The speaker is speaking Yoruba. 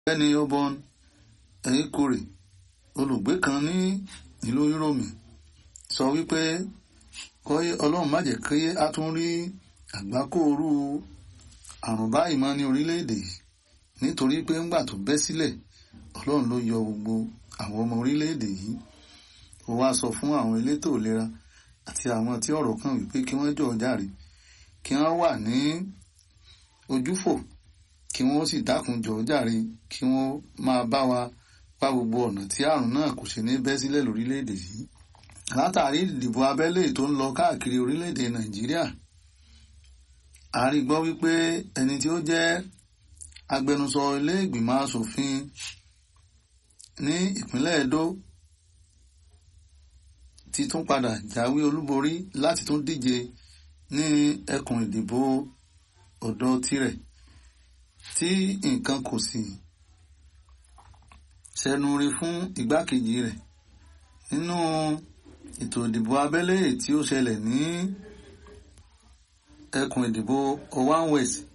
ẹni ọbọn ẹ̀yìnkùrè olùgbé kan ní ìlú Yúróòmù sọ wípé kọ́yé ọlọ́run má jẹ́ kí a tún rí àgbákòrú àrùn báyìí mọ́ ní orílẹ̀-èdè yìí nítorí pé ńgbà tó bẹ́ sílẹ̀ ọlọ́run ló yọ gbogbo àwọn ọmọ orílẹ̀-èdè yìí ó wá sọ fún àwọn elétò ìlera àti àwọn tí ọ̀rọ̀ kàn wípé kí wọ́n jọ̀ọ́ jàre kí wọ́n wà ní ojúfò kí wọ́n sì dákun jọ̀ọ́ jàre kí wọ́n máa bá wa wá gbogbo ọ̀nà tí àrùn náà kò ṣe ní bẹ́ sílẹ̀ lórílẹ̀‐èdè yìí látàrí ìdìbò abẹ́lé tó ń lọ káàkiri orílẹ̀‐èdè nàìjíríà a rí gbọ́ wípé ẹni tí ó jẹ́ agbẹnusọ ilé ìgbìmọ̀ asòfin ní ìpínlẹ̀ Edo ti tún padà jáwé olúborí láti tún díje ní ẹkùn ìdìbò ọ̀dọ̀ tirẹ̀ tí nǹkan kò sì ṣẹnu rí fún igbákejì rẹ̀ nínú ètò ìdìbò abẹ́lé tí ó ṣẹlẹ̀ ní ẹkùn ìdìbò Owan West